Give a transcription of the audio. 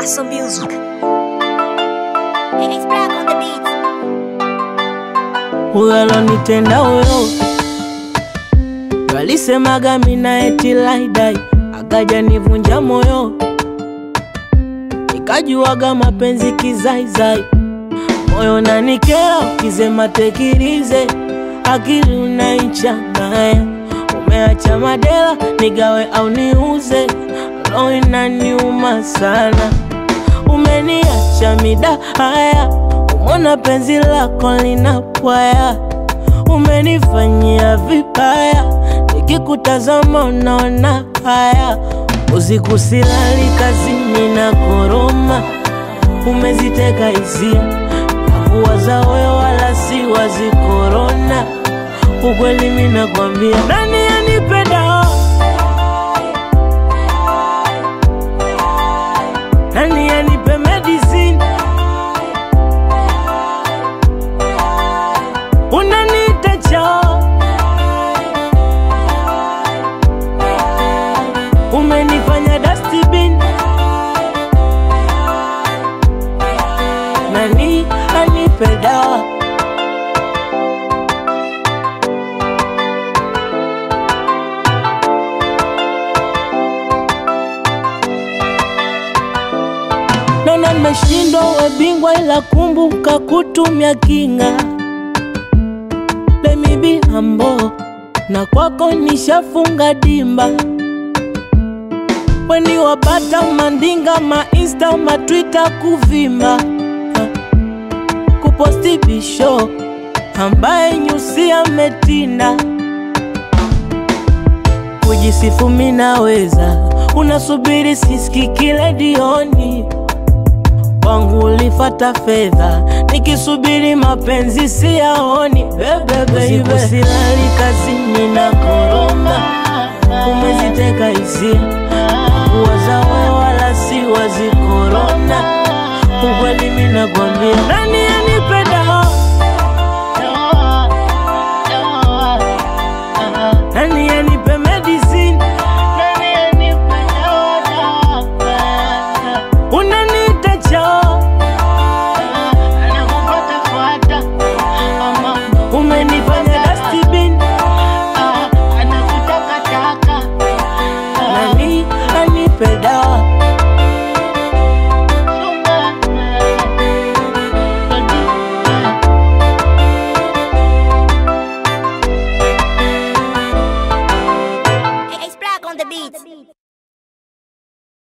Awesome music. It's black on the beat. huyo alonitenda huyo walisemaga mina eti laidai akaja nivunja moyo nikajuaga mapenzi kizaizai moyo nanikera ukisema tekirize akili unaichangaya umeacha madela nigawe au niuze roho inaniuma sana umeniacha mida haya umona penzi lako linapwaya umenifanyia vibaya nikikutazama unaona haya usiku silali kazini na koroma umeziteka hisia nakuwaza wewe wala si wazi korona ukweli minakwambia nani anipenda nani anipe medicine unaniita chao umenifanya dustbin nani anipe dawa naona nimeshindwa we bingwa ila kumbuka kutumia kinga let me be humble na kwako nishafunga dimba weni wapata mandinga mainsta matwita kuvimba Ha. kuposti bisho ambaye nyusi ametinda kujisifu minaweza unasubiri siski kile dioni wangu ulifata fedha nikisubiri mapenzi siyaoni bebe silali kazini na koroma umeziteka hisia kuwaza wewe wala si wazi korona ukweli minakwambia nani anipenda nani anipe medicine unaniita chao umenifanya dustbin nani anipe dawa It's black on the beat.